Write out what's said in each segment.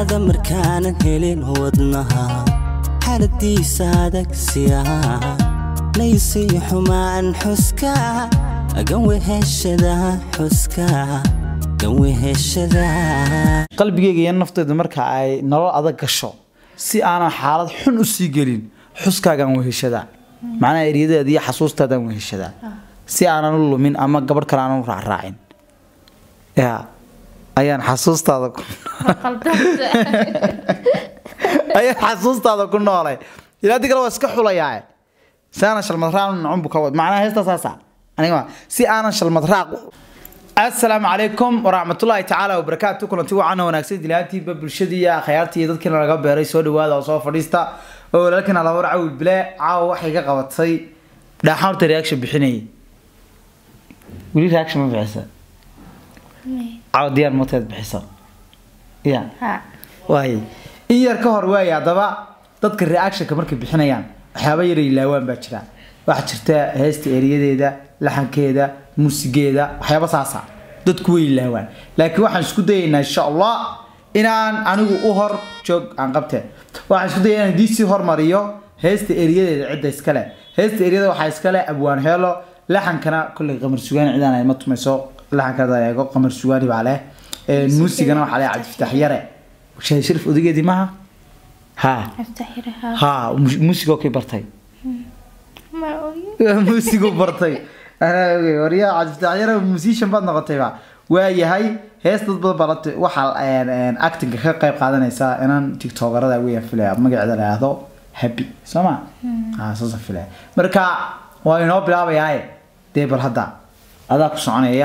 xanaanadaada markaanan helin wadnaha xaaladiisa adag siyaa laysiyo xumaan xuska ganweheshada xuska ganweheshada qalbigeyga iyo nafteyda marka ay nolol adag gasho si aanan xaalad xun u sii gelin xuskaagaan weheshadaa macnaha eryadeeda iyo xasuustaadaan weheshadaa si aanan u lumin ama gabadh kale aanan u raacraacin ya ayaan xasuustaada ku ayaan xasuustaada ku noolay ilaa di kale waa iska xulayaa si aanan shalmad raac nacun bu ka wad macnaha heesta saasa aniga si aanan shalmad raac asalaamu calaykum waraxmatullaahi tacaala wabarakaatu kulanti wacaana wanaagsan dilaantiiba bulshadii iyo akhyaartii iyo dadkiina laga beeray soo dhawaada oo soo fadhiista oo walaalkina laba cawil bile caawa waxay ka qabatay dhaaxan horta reaction bixinayay weli reaction ma bixisa caawa diyaar mooteed bixisa ya waay in yar ka hor waaya haddaba dadka reactionka markay bixinayaan waxyaaba yara ilaawaan baa jira waxaa jirta heesta eriyadeeda laxankeeda muusigeeda waxyaaba saasa dadku way ilaawaan laakiin waxaan isku dayaynaa insha allah inaan anigu u hor joog aan qabte waxaan isku dayay inaan diisii hormariyo heesta eriyadeeda cidda iskale heesta eriyada waxaa iskale abwaan heelo laxankana kolley qamar sugaani cidaan ay ma tumayso laxankada eego qamar sugaani baa leh muusigana waxaa leh cabdifitaax yare shahay sharif odageedii maaha ha ha muusigoo kay bartay muusigu bartay waryaa cabdifitaaxyara musician baad noqotayba waayahay hees dad badan balata waxaa actinga ka qayb qaadanaysa inaan tiktokerada weeyaan filaya magaceeda la yidhaahdo happy soo ma ha saasa filaya marka waa inoo bilaabayaaye dee bal hadda adaa ku soconaya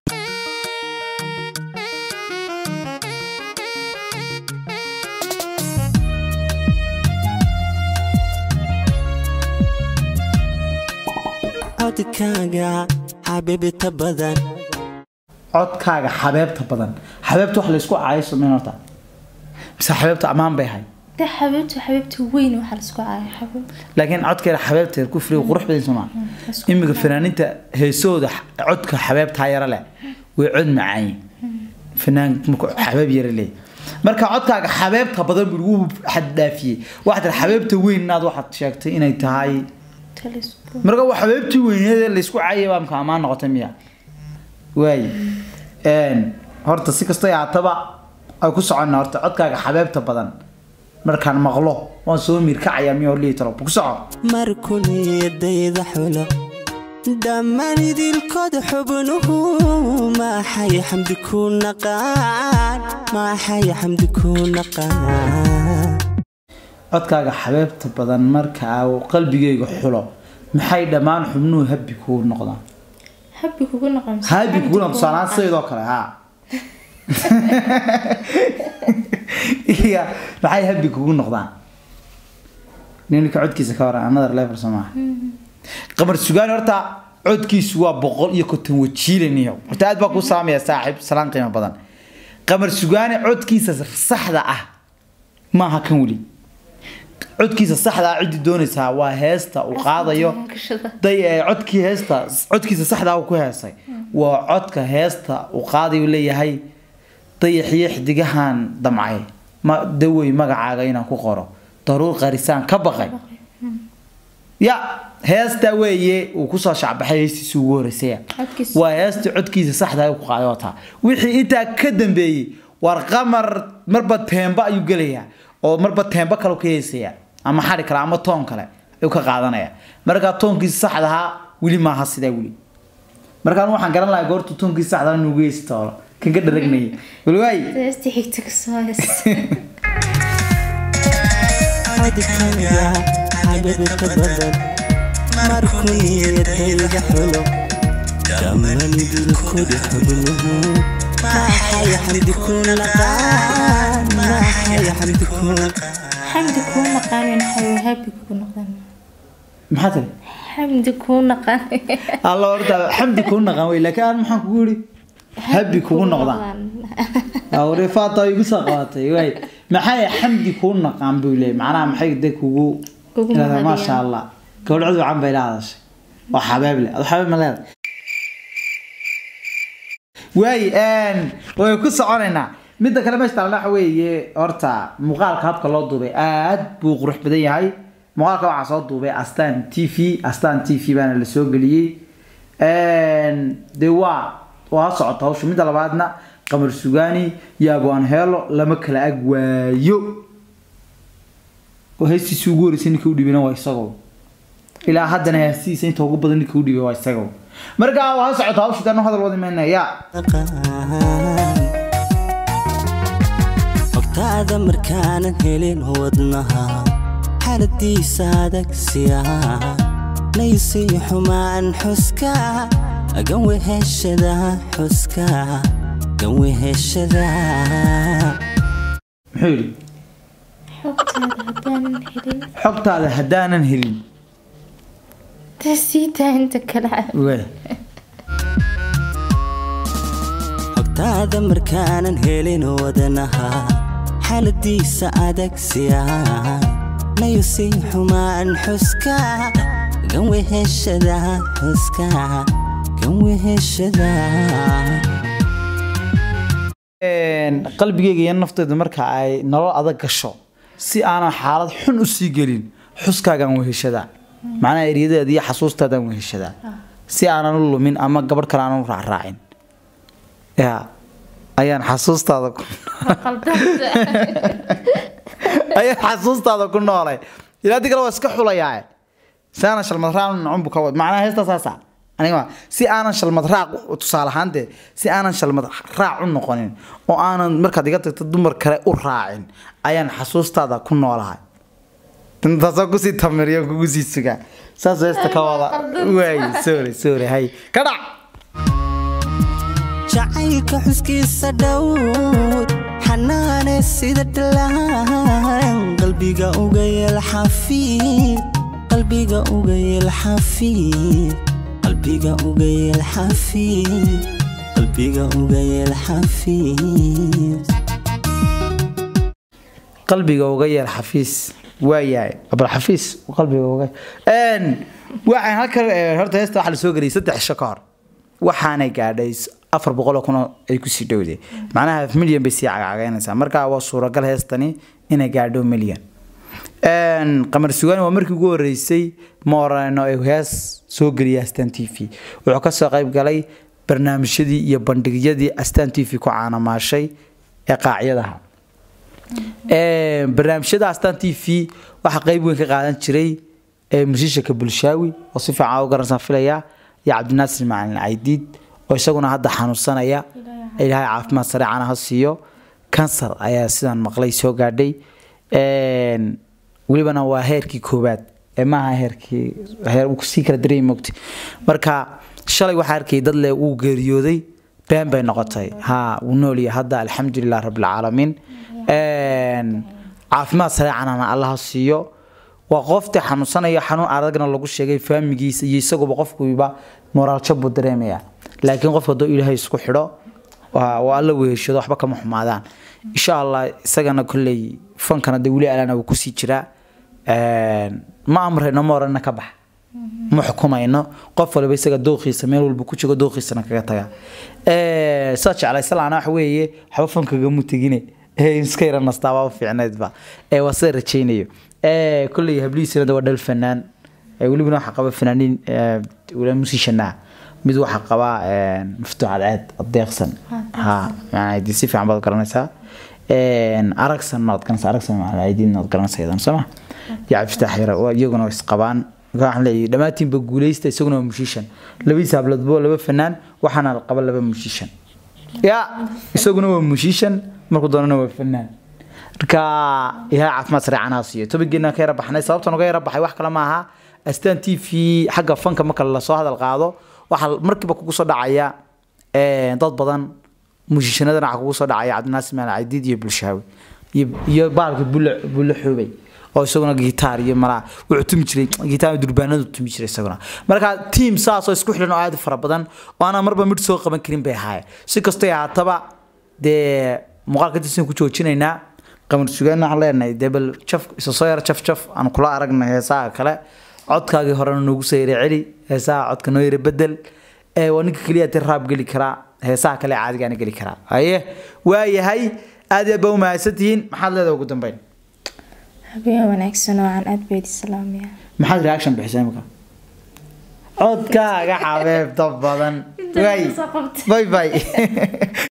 codkaaga xabibita badan codkaaga xabeebta badan xabeebta wax laysku caayo sameyn horta mise xabeebta ammaan bay ahay de xabiibtu xabiibtu weyn waxaa la isku caaya xabiib laakiin codkeeda xabeebteeda ku firiga qurux badan soo maa imika fanaaninta heesooda codka xabeebtaa yara leh way cod macaayin fanaan marka xabeeb yara leey marka codkaaga xabeebta badan buu lagu xaddhaafiyey waxaad tiri xabeebta weyn inaad waxaad sheegtay inay tahay talisku marka waa xabeebtii weyneed laysku caayay baa mka ammaan noqotay miya waay horta si kastoo ahaataba ay ku socona horta codkaaga xabeebta badan markaan maqlo waan soo miirkacaya miya horlihi talo ku soco markuniyadayda xulo dhammaan idilkooda xubnuhu maaxay xamdi ku naqaan maaxay xamdi ku naqaan codkaaga xabeebta badan marka uu qalbigayga xulo maxay dhammaan xubnuhu habi kugu noqdaan habi kugu noqon habi kugu noqdo tusaalahaan sidaydoo kale ha iya maxay habi kugu noqdaan ninka codkiisa ka waran another level soo maaha qamar sugaani horta codkiisu waa boqol iyo konton wajiilaniyo horta aad baa kuu saamaya saaxiib salaan qiimo badan qamar sugaani codkiisa saxda ah maaha kan weli codkiisa saxda ah ciddii doonaysaa waa heesta uu qaadayo day codkii heesta codkiisa saxda uu ku heesay waa codka heesta uu qaadayo leeyahay dayaxiyo xidigahan damcay ma dawey magacaaga inaan ku qoro daruur qarisaan ka baqay ya heesta weeye uu kusoo shacbaxay heestiisii ugu horeysaya Codkiisa. waa heesta codkiisa saxda ah ku qaaday wataa wixii intaa ka dambeeyey war qamar marba teemba ayuu gelayaa oo marba teemba kale ka heesaya ama xari kale ama toon kale ayuu ka qaadanaya markaa toonkiisa saxda ahaa weli maaha sidaa weli markaan waxaan garan lahaa goorta toonkiisa saxda ah nugu heesi toolo kan ka dharagnayay weli waay heesta xigta kasoo hees codkaaga xabibita badan markuniyadayda xulo dhammaan idilkooda xubnuhu maaxay xamdi ku naqaan maaxay xamdi ku naqaan xamdi kuu naqaanin xabiib habi kugu noqdan maxaa tiri xamdi kuu naqaan alla horta xamdi kuu naqan wey laakiin aan maxaan kugu yidhi habi kugu noqdaan awre faata igu soo qabatay waay maxay xamdi kuu naqaan buu leeyahay macnaha maxay de kugu Kugu ilaahay, mahadiyaan. maasha allah gabadh cud wacan bay la hadashay waa xabeeb leh adu xabeeb ma leedahay waay way ku soconaynaa midda kale meesha taalna waxa weeye horta muuqaalka habka loo duubay aad buu qurux badan yahay muuqaalka waxaa soo duubay astaan t v astaan t v baana la soo geliyey dee waa waa socota hawsha midda labaadna qamar sugaani iyo abwaan heelo lama kala ag waayo oo heestiisii ugu horeysay ninka u dhibina waa isagoo ilaa haddana heestiisa inta ugu badan ninka u dhibay waa isagoo marka waa socota hawsha danu hadal wadi maynaya ogtaada markaanan helin wadnaha xaaladiisa adagsiya naysii xumaan xuska ganweheshada xuska ganweheshada muxuu yidhi xogtaada haddaanan helin xogtaada haddaanan helin taa sii taa inta kale Weh. ogtaada markaanan helin wadnaha xaaladiisa adagsiya naysii xumaan xuska ganweheshada xuska ganweheshada Een, qalbigeyga iyo nafteyda marka ay nolol adag gasho si aanan xaalad xun u sii gelin xuskaagaan weheshadaa macnaha eryadeeda iyo xasuustaadaan weheshadaa si aanan u lumin ama gabadh kale aanan u raacraacin ya ayaan xasuustaada ku ayaan xasuustaada ku noolay ilaa hadii kale waa iska xulayaa si aanan shalmad raac nacun bu ka wad macnaha heesta saasa aniga ma- si aanan shalmad raac tusaale ahaan dee si aanan shalmad raac u noqonin oo aanan markaad iga tagto dumar kale u raacin ayaan xasuustaada ku noolahay intaasoo kusii tamiriyo kugu sii sugaa saas heesta ka wada waay sorry sorry hay ka dhac jacaylka xuskiisa dhowr xanaane sida dhalaan qalbiga uga yeel xafiid qalbiga uga yeel xafiid qalbiga uga yeel xafiid qalbiga uga yeel xafiid qalbiga uga yeel xafiis waayahay abal xafiis qalbiga uga een waxaan halkan eh, horta heesta waxaa la soo geliyay saddex isho ka hor waxaanay gaadhay afar boqol oo kun oo ay kusii dhowday macnaha half milyan bay sii cagacagaynaysaa marka waa suuragal heestani inay gaadho milyan Een, qamar sugaani waa markii ugu horeysay moorano ee hees soo geliyay astaan t v wuxuu kasoo qayb galay barnaamijyadii iyo bandhigyadii astaan t v ku caanamaashay ee qaacyadaha Ee, barnaamijyada astaan t v waxaa qayb weyn ka qaadan jiray ee musiishaka bulshaawi oo si fiican u garansan filaya iyo cabdinaasir macalin caydiid oo isaguna hadda xanuunsanaya ilaahay caafimaad sare cana ha siiyo kansar ayaa sidaan maqlay soo gaadhay Een, welibana waa heerkii koowaad ee maaha heerkii heer uu sii kala dareemi mogti marka shalay waxaa arkay dad le uu geeriyooday been bay noqotay ha wuu noolyahay hadda alxamdulilah rabbilcaalamiin Een, caafimaad sare canana allaha siiyo waa qofta xanuunsanaya xanuun adagna lagu sheegay faamigiisa iyo isaguba qofkuiba moraaljo buu dareemaya laakiin qofka hadduu ilaahay isku xidho waa waa alla weheshado waxba kama xumaadaan insha allah isagana kolley fankana de weli alana wuu kusii jiraa Een, ma amrayno ma orana ka bax ma xukumayno qof waliba isaga dooqiisa meel walba ku jiro dooqiisana kaga taga Ee, saa jeclay salaana waxa weeye waxba fankagamu tegine ee iska yara nastaaba fiicneedba ee waa sida rajaynayo ee kolley hablihiisana de waa dhal fanaan ee welibana waxaa qaba fanaaniin ee, wala musiishanaa mid waxaa qaba ee, maftuux cadceed adeeqsan ha yani dee si fiican baad garanaysaa Een, aragsan waad garanaysaa aragsan macalaidiin waad garanaysaa iyadan soo ma iyo cabdifitaax yara waa iyaguna is qabaan marka waxaan leeyahay dhammaantiinba guuleysta isaguna waa mushiishan labadiisa habladbo laba fanaan waxaana qaba laba mushiishan ya isaguna waa mushiishan markuu doonana waa fanaan marka ilaahay caafimaad sare canaa siiyo tobageena ka yara baxnay sababtan uga yara baxay wax kale maaha astaan t v xagga fanka marka lasoo hadal qaado waxaa markiiba kugu soo dhacaya ee, dad badan mushishanadana waxaa kugu soo dhacaya cabdinaasir maal cadiid iyo bulshaawi iyo iyo baalka bulle bulle xoobay oo isaguna gitaar iyo malaa wuxuu tumi jiray gitaar durbaanadu tumi jiray isaguna marka tiim saas oo isku xidhan oo aad u fara badan oo aanan marba mid soo qaban karin bay ahaayeen si kastoo ay ahaataba dee muuqaalka disan ku joojinaynaa qamar sugaan waxaan leenahay dee bal jaf isa soo yara jaf jaf aan kula aragnay heesaha kale codkaagii horena noogu soo yara celi heesaha codka noo yara bedel ee waa ninka keliya ti raab geli karaa heesaha kale caadigaana geli karaa haye waayahay aad iyo aad baa u mahadsantihiin maxaad leedahay ugu dambeyn habeen wanaagsan oo aan aad beedi salaamaya maxaad reaction bixisay imika codkaaga xabeebta badan Inta way soo qabtay. bye bye